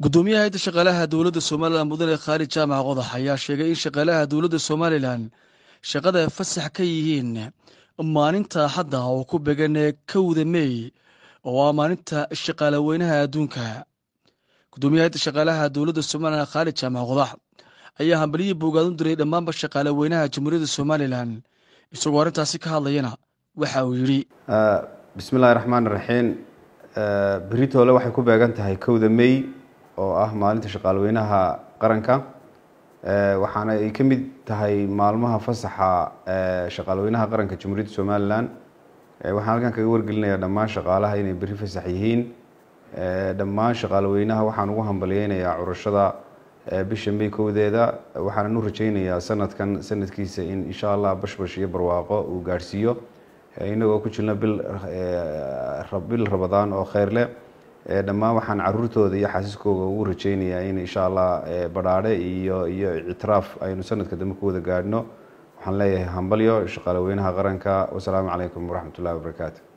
gudoomiyaha hayadda shaqaalaha dowladda somalilan mudane khaalid jaamac qodax ayaa sheegay in shaqaalaha dowladda somalilan shaqada fasax ka yihiin maalinta axadda oo ku began kowda mey oo ah maalinta shaqaalaweynaha adduunka gudoomiyaha hayadda shaqaalaha dowladda somalilan khaalid jaamac qodax ayaa hambaliyii boogaad u diray dhammaanba shaqaalaweynaha jamhuuriyadda somalilan isagoo arrintaasi ka hadlayana waxa uu yidhi bismillahi raxmaan raxiim beritoole waxay ku beegan tahay kowda mey oo ah maalinta shaqaalweynaha qaranka waxaana ay ka mid tahay maalmaha fasaxa shaqaalweynaha qaranka jamhuuriyadda somalilan waxaan halkan kaga wargelinayaa dhammaan shaqaalaha inay beri fasax yihiin dhammaan shaqaalweynaha waxaan ugu hambalyeynayaa curashada bisha may kowdeeda waxaanan u rajeynayaa sanadkan sanadkiisa in insha allah bashbash iyo barwaaqo uu gaadhsiiyo inagoo ku jirna bil bil rabadaan oo kheyr leh dhammaan waxaan caruurtooda iyo xaasiskooga ugu rajeynayaa in insha allah badhaadhe iyo iyo ictiraaf aynu sanadka dambe ku wada gaadhno waxaan leeyahay hambalyo shaqaalaweynaha qaranka wasalaamu calaykum waraxmat ullahi wabarakaatu